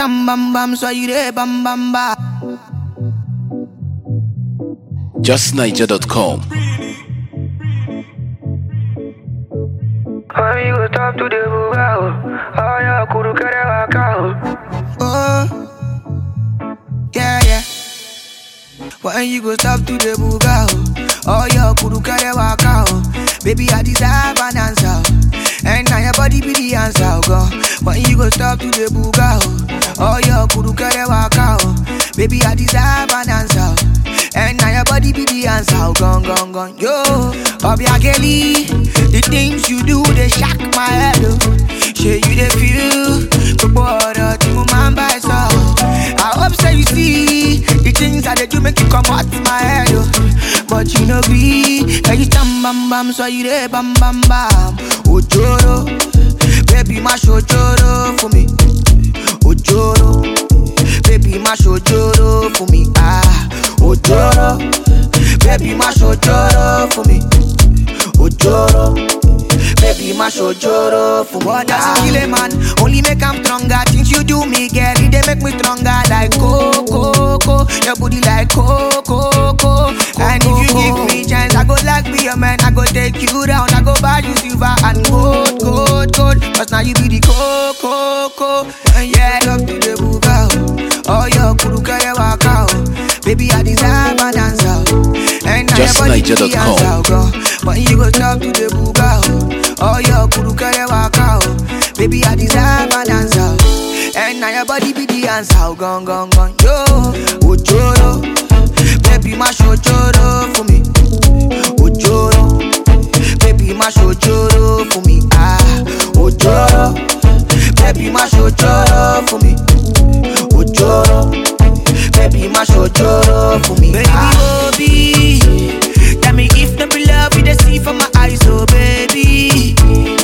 tam bam bam, so you there bam bam bam. JustNiger.com. When you go talk to the bugao, oh yeah, kuru kere wakao. Oh, yeah, yeah. When you go stop to the buga, oh, oh your kuru kare waka, oh. Baby, I deserve an answer, oh. and now your body be the answer, oh, God. When you go stop to the buga, oh, oh your kuru kare waka, oh. Baby, I deserve an answer, oh. and now your body be the answer, oh, gone, gone, gone. Yo, Obiageli, the things you do they shock my head, oh. Shey you dey feel, gbogbo ọ̀rọ̀ tí mo máa ń bá ẹ sọ. I hope say you see the things I dey do make you comot my head o. But you no gree, ẹyin tán bambam sọ you dey bam bam bam. Òjòrò, baby má ṣòjòrò fún mi. Òjòrò, baby má ṣòjòrò fún mi. Ah, òjòrò, baby má ṣòjòrò fún mi. Òjòrò. Baby, my shojoro for what does it kill a man? Only make I'm stronger. Things you do me, girl, it they make me stronger. Like coco, coco, your booty like coco, coco. And if you give me chance, I go like be a man. I go take you down. I go buy you silver and gold, gold, gold. Cause now you be the coco, coco. And yeah, love to the buga. Oh, your kuru kare waka. oh. Baby, I deserve an answer. oh. And now your body be the JustNiger.com. answer, oh, girl. When you go talk to the buga, oh, oh your kuru kare waka, oh. Baby, I deserve an answer, oh. and now your body be the answer, oh, gone, gone, gone, yo, ojoro, baby, my shojoro for me, ojoro, baby, my shojoro for me, ah, ojoro, baby, my shojoro for me, ojoro, baby, my shojoro for me, baby, ah. Obi, tell me if no be love, you dey see from my eyes, oh baby.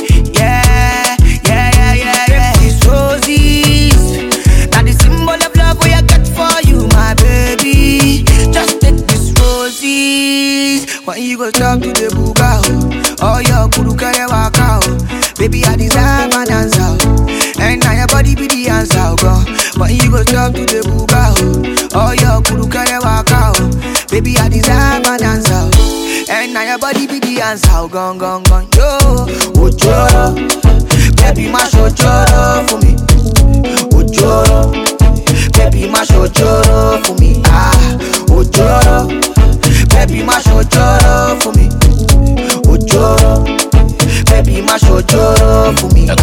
Yeah, yeah, yeah, yeah, yeah. These roses, now the symbol of love we I got for you, my baby. Just take these roses. When you go talk to the buga, oh, oh your kuru kare waka, oh. Baby, I deserve an answer, oh. and now your body be the answer, oh, God. When you go talk to the buga, oh, oh your kuru kare waka, oh. Baby, I deserve an answer, oh. and now your body be the answer, oh, gone, gone, gone, yo. Ojoro, baby, my shojoro for me. Ojoro, baby, my shojoro for me. Ah, Ojoro, baby, my shojoro for me. Ojoro, baby, my shojoro for me.